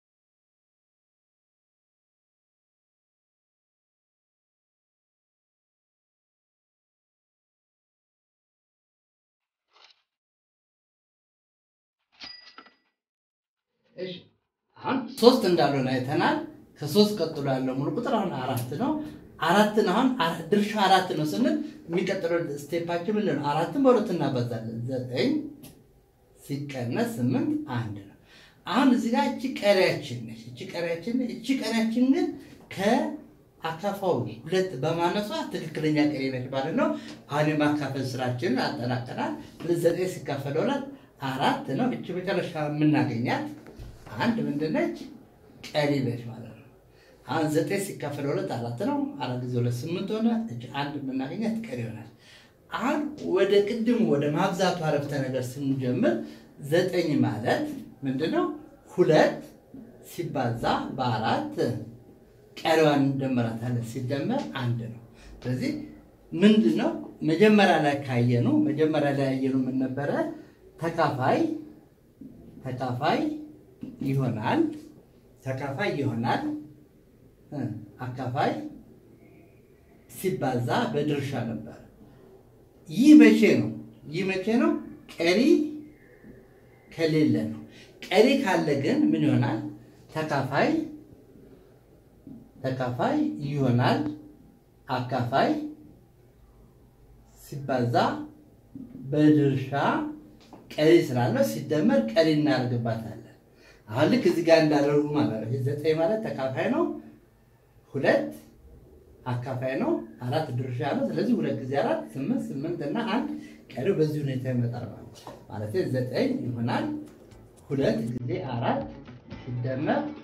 እሺ አሁን ሶስት እንዳልሆነ አይተናል። ከሶስት ቀጥሎ ያለው ሙሉ ቁጥር አሁን አራት ነው። አራትን አሁን ድርሻ አራት ነው ስንል የሚቀጥለው ስቴፓችን ምንድን ነው? አራትን በሁለት እናባዛለን። ዘጠኝ ሲቀነስ ስምንት አንድ ነው። አሁን እዚህ ጋር እቺ ቀሪያችን ነች። እቺ ቀሪያችን እቺ ቀሪያችን ግን ከአካፋው ሁለት በማነሷ ትክክለኛ ቀሪ ነች ማለት ነው። አሁን የማካፈል ስራችንን አጠናቀናል። ዘጠኝ ሲካፈል ሁለት አራት ነው። እቺ መጨረሻ የምናገኛት አንድ ምንድነች? ቀሪ ነች ማለት ነው። አሁን ዘጠኝ ሲካፈል ሁለት አራት ነው። አራት ጊዜ ሁለት ስምንት ሆነ። እች አንድ የምናገኛት ቀሪ ይሆናል። አሁን ወደ ቅድሙ ወደ ማብዛቱ አረፍተ ነገር ስንጀምር ዘጠኝ ማለት ምንድነው? ሁለት ሲባዛ በአራት ቀሪዋን እንደመራታለን። ሲደመር አንድ ነው። ስለዚህ ምንድን ነው መጀመሪያ ላይ ካየኑ መጀመሪያ ላይ ያየኑ ምን ነበረ? ተካፋይ ተካፋይ ይሆናል ተካፋይ ይሆናል አካፋይ ሲባዛ በድርሻ ነበር። ይህ መቼ ነው? ይህ መቼ ነው? ቀሪ ከሌለ ነው። ቀሪ ካለ ግን ምን ይሆናል? ተካፋይ ተካፋይ ይሆናል አካፋይ ሲባዛ በድርሻ ቀሪ ስላለው ሲደመር ቀሪ እናደርግባታለን። አሁን ልክ እዚህ ጋር እንዳደረጉ ማለት ነው። ይህ ዘጠኝ ማለት ተካፋይ ነው፣ ሁለት አካፋይ ነው፣ አራት ድርሻ ነው። ስለዚህ ሁለት ጊዜ አራት ስምንት፣ ስምንት እና አንድ ቀሪው በዚህ ሁኔታ ይመጣል ማለት ነው። ማለት ዘጠኝ ይሆናል ሁለት ጊዜ አራት ሲደመር